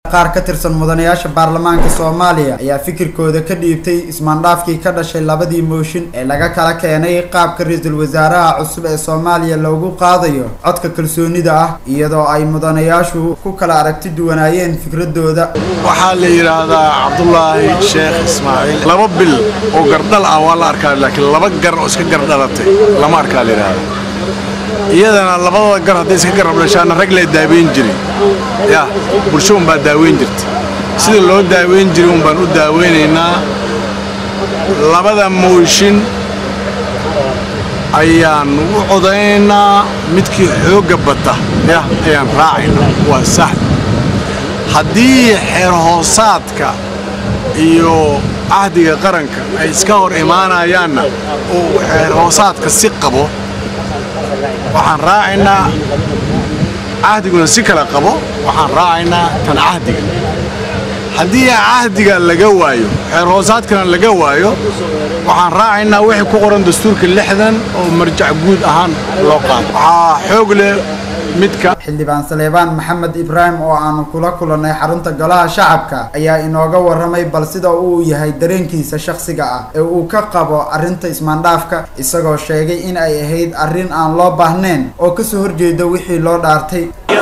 qaar ka tirsan mudanayaasha baarlamaanka soomaaliya ayaa fikirkooda ka dhiibtay ismaandhaafkii ka dhashay labadii mooshin ee laga kala keenay qaabka ra-iisul wasaaraha cusub ee soomaaliya loogu qaadayo codka kalsoonida ah iyadoo ay mudanayaashu ku kala aragti duwanaayeen fikradooda waxaa la yidhaahdaa cabdulaahi sheekh ismaaciil laba bil oo gardhal ah waa la arkaa laakiin laba gar oo iska gardhalatay lama arkaa la yidhaahda iyadana labadooda gar hadday iska garabdhashaana rag lee daaweyn jiray ya bulsho unbaa daaweyn jirta sida loo daaweyn jiray un baan u daaweynaynaa labada mooshin ayaan u codaynaa midkii xoogga bata ya ayaan raacaynaa waa sahl haddii xeer hoosaadka iyo cahdiga qaranka ay iska hor imaanayaanna oo xeer hoosaadka si qabo waxaan raacaynaa cahdiguna si kale qabo waxaan raacaynaa tan cahdiga haddii cahdiga laga waayo xeer hoosaadkana laga waayo waxaan raacaynaa wixii ku qoran dastuurka lixdan oo marjac guud ahaan loo qaado waxaa xoog leh midka xildhibaan saleebaan maxamed ibraahim oo aanu kula kulannay xarunta golaha shacabka ayaa inooga warramay bal sida uu yahay dareenkiisa shakhsiga ah ee uu ka qabo arrinta ismaandhaafka isagoo sheegay in ay ahayd arrin aan loo baahnayn oo kasoo horjeeda wixii loo dhaartay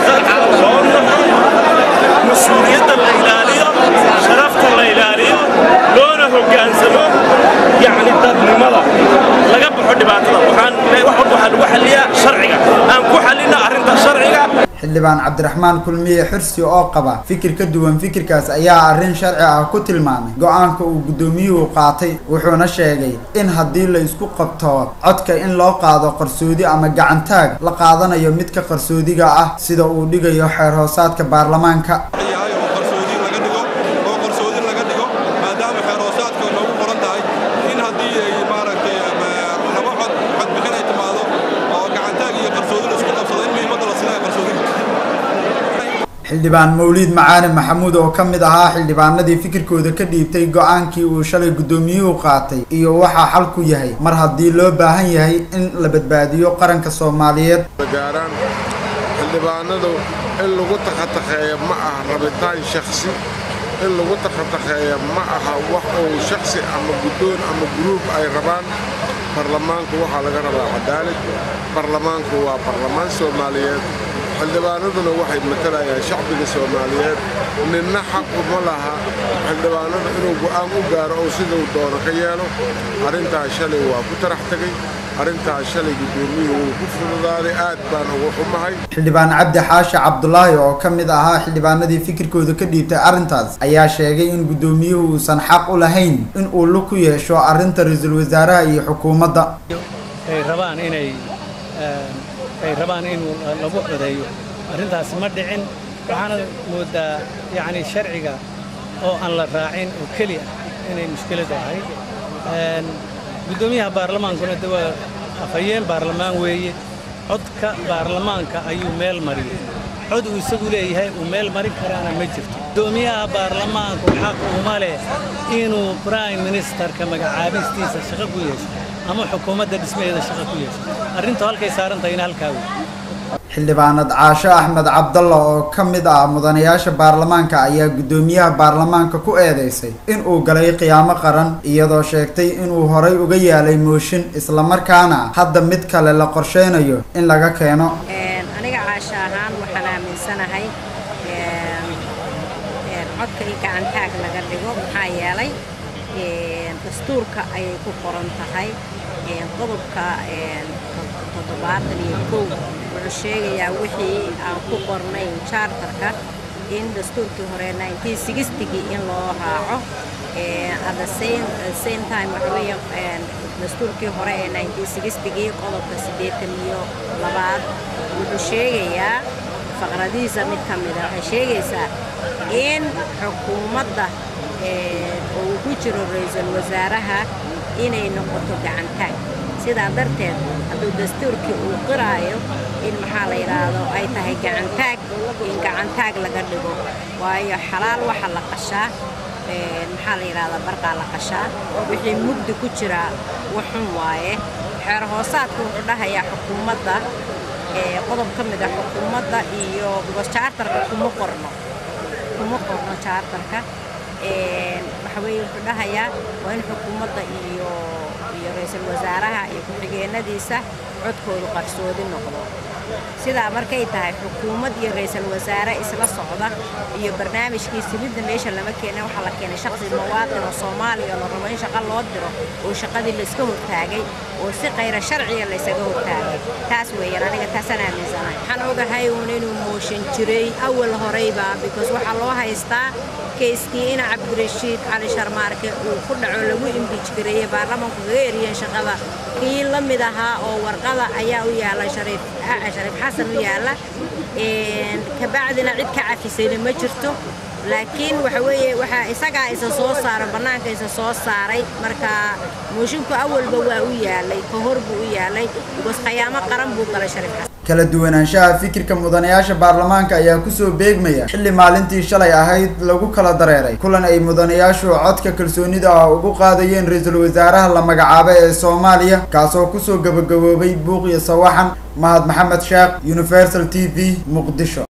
mas-uuliyadda la ilaaliyo sharafta la ilaaliyo loona hoggaansamo yacni dadnimada laga baxo dhibaatada waxaan wax walba waxaa lagu xalliyaa sharciga aan ku xallinna arrinta sharciga xildhibaan cabdiraxmaan kulmiye xirsi oo qaba fikir ka duwan fikirkaas ayaa arrin sharci ah ku tilmaamay go-aanka uu guddoomiyuhu qaatay wuxuuna sheegay in haddii la isku qabto codka in loo qaado qarsoodi ama gacantaag la qaadanayo midka qarsoodiga ah sida uu dhigayo xeer hoosaadka baarlamaanka yahay oo qarsoodi laga dhigo oo qarsoodi laga dhigo maadaama xeer hoosaadka noogu qoran tahay in haddii ay maaragtay laba cod codbixin ay timaado oo gacantaag iyo qarsoodi la isku qabsado in muhiimadda la sinaya qarsoodiga xildhibaan mawliid macaali maxamuud oo ka mid ahaa xildhibaanadii fikirkooda ka dhiibtay go-aankii uu shalay guddoomiyuhu qaatay iyo waxaa xalku yahay mar haddii loo baahan yahay in la badbaadiyo qaranka soomaaliyeed gaaraan xildhibaanadu in lagu takhatakheeya ma aha rabitaan shakhsi in lagu takhatakheeya ma aha wax uu shakhsi ama guddoon ama guruub ay rabaan barlamaanku waxaa laga rabaa cadaalad barlamaanku waa barlamaan soomaaliyeed xildhibaanaduna waxay matalayaan shacbiga soomaaliyeed ninna xaqu ma laha xildhibaanadu inuu go'aan u gaaro oo siduu doono ka yeelo arrintaas shalay waa ku tarax tegay arrintaas shalay guddoomiyuhu wuu ku fududaaday aad baan ugu xumahay xildhibaan cabdi xaashi cabdulaahi oo ka mid ahaa xildhibaanadii fikirkooda ka dhiibtay arrintaas ayaa sheegay in guddoomiyuhu uusan xaq u lahayn in uu lug ku yeesho arrinta ra-iisul wasaaraha iyo xukuumadda ay rabaan inay ay rabaan inuu lagu codeeyo arrintaas ma dhicin waxaana moodaa yacni sharciga oo aan la raacin oo keliya inay mushkiladu ahayd guddoomiyaha baarlamaankuna de waa afhayeen baarlamaan weeye codka baarlamaanka ayuu meel mariyey cod uu isagu leeyahay uu meel marin karaana ma jirto guddoomiyaha baarlamaanku xaq uma leh inuu brime ministerka magacaabistiisa shaqo ku yeesho ama xukuumadda dhismaheeda shaqo ku yeesho arrintu halkay saaran tahayna halkaa wey xildhibaanad caasho axmed cabdalla oo ka mid ah mudanayaasha baarlamaanka ayaa guddoomiyaha baarlamaanka ku eedeysay in uu galay qiyaamo qaran iyadoo sheegtay inuu horay uga yaalay mooshin islamarkaana hadda mid kale la qorsheynayo in laga keeno aniga caasho ahaan waxaan aaminsanahay codka in gacantaag laga dhigo maxaa yeelay dastuurka ayay ku qoran tahay qodobka toddobaatan iyo kow wuxuu sheegayaa wixii aan ku qornayn charterka in dastuurkii hore nineteen sixtigii in loo raaco at the same same time waxa weeye dastuurkii hore ee nineteen sixtigii qodobka siddeetan iyo labaad wuxuu sheegayaa faqradihiisa mid ka mida waxay sheegaysaa in xukuumadda oo uu ku jiro ra-iisul wasaaraha inay noqoto gacantaag sidaa darteed hadduu dastuurkii uu qiraayo in maxaa la yidhaahdo ay tahay gacantaag in gacantaag laga dhigo waayo xalaal waxa la qashaa maxaa la yidhahdaa barqaa la qashaa wixii mugdi ku jiraa waxun waaye xeer hoosaadka wuxuu dhahayaa xukuumadda qodob ka mid ah xukuumadda iyo chartarka kuma qorno kuma qorno jaartarka waxa weeye wuxuu dhahayaa waa in xukuumadda iyo iyo ra-iisul wasaaraha iyo ku-xigeenadiisa codkoodu qarsoodi noqdo sidaa markay tahay xukuumad iyo ra-iisul wasaare isla socda iyo barnaamijkii simidda meesha lama keenin waxaa la keenay shaqsi muwaadin oo soomaaliya la rabo in shaqo loo diro oo shaqadii layska hortaagay oo si kayra sharciga laysaga hortaagay taas weeyaan aniga taasaan aaminsanahay waxaan ogahay uun inuu mooshan jiray awal horeyba because waxaa loo haystaa keiskii ina cabdirashiid cali sharmaarke uu ku dhaco lagu imbij gareeyey baarlamaanku kaga eriyeen shaqada kii la mid ahaa oo warqada ayaa u yaala shariif shariif xasan u yaala kabacdina cid ka cafisayna ma jirto laakiin waxa weeye waxaa isagaa isa soo saaray bannaanka isa soo saaray marka moosinku awalba waa u yaalay ka hor buu u yaalay because khayaamo qaran buu galay shariif xasan kala duwanaanshaha fikirka mudanayaasha baarlamaanka ayaa kusoo beegmaya xilli maalintii shalay ahayd lagu kala dareeray kulan ay mudanayaashu codka kalsoonida ah ugu qaadayeen ra-iisul wasaaraha la magacaabay ee soomaaliya kaasoo kusoo gabagaboobay buuq iyo sawaxan mahad maxamed sheekh universal t v muqdisho